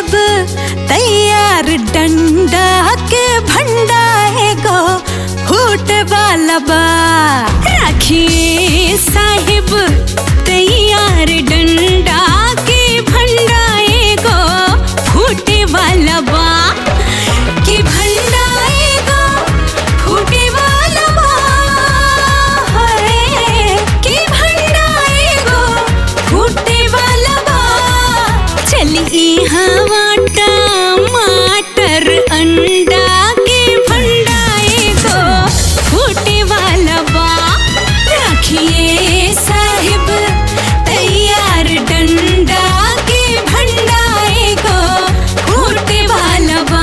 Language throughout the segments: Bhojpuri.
साहिब तैयार डंडा के भंडा एगो फूट वाला बा राखिए साहिब तैयार डंडा के भंडा एगो फूटे वाला बा कि भंडा एगो फूटे वाला बा है कि भंडा एगो फूटे वाला बा चली हवा टमाटर अंडा के भंडा एगो फूटे वाला बा राखिए साहिब तैयार डंडा के भंडा एगो फूटे वाला बा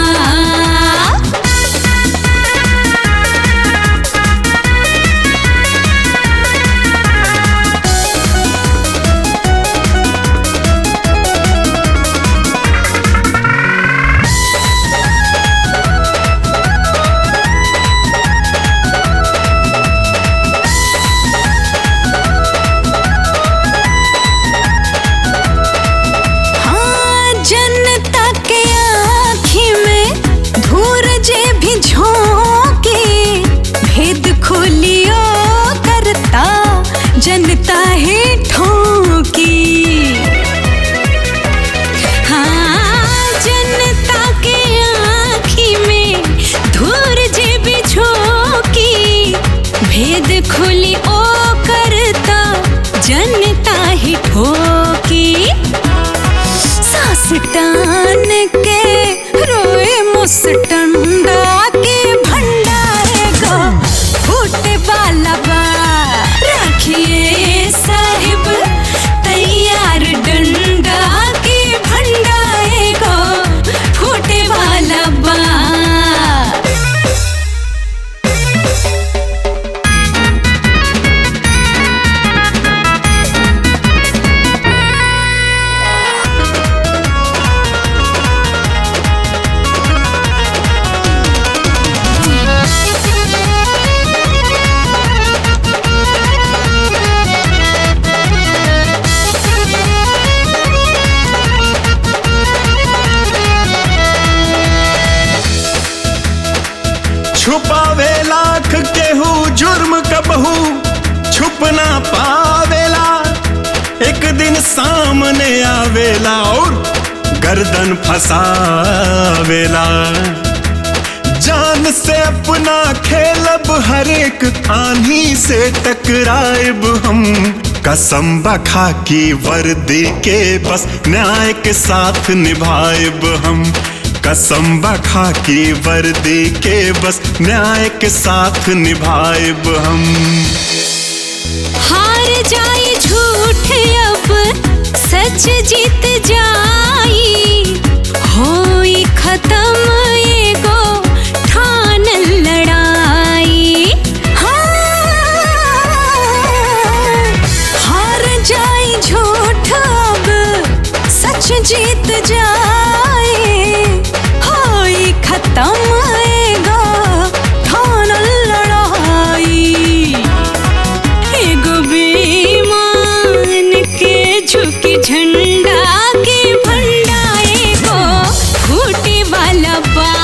हाँ जनता के आँखी में धूर जे भी झोंके भेद खोलियो करता जनता है ठोकी हाँ जनता के आँखी में धूर जे भी झोंकी भेद खोली ओ करता जनता ही ठोकी सास टान के रोए मुस्टंडा के भंडारे गो फूटे वाला बा राखिए साहिब तैयार डंडा के भंडारे गो फूटे वाला बा छुपावे लाख केहू जुर्म कबहू छुप ना पावेला एक दिन सामने आवेला और गर्दन फसावेला जान से अपना खेलब हर एक आंधी से टकराएब हम कसम बखा की वर्दी के बस न्याय के साथ निभाएब हम कसम बखा की वर्दी के बस न्याय के साथ निभाएब हम हार जाए झूठ अब सच जीत जाई होई खत्म एगो ठान लड़ाई हाँ, हार जाए झूठ अब सच जीत जाए होई खत्म एगो ठान लड़ाई एगो बेईमान के झुकी झंडा के भंडा एगो फूटे वाला बा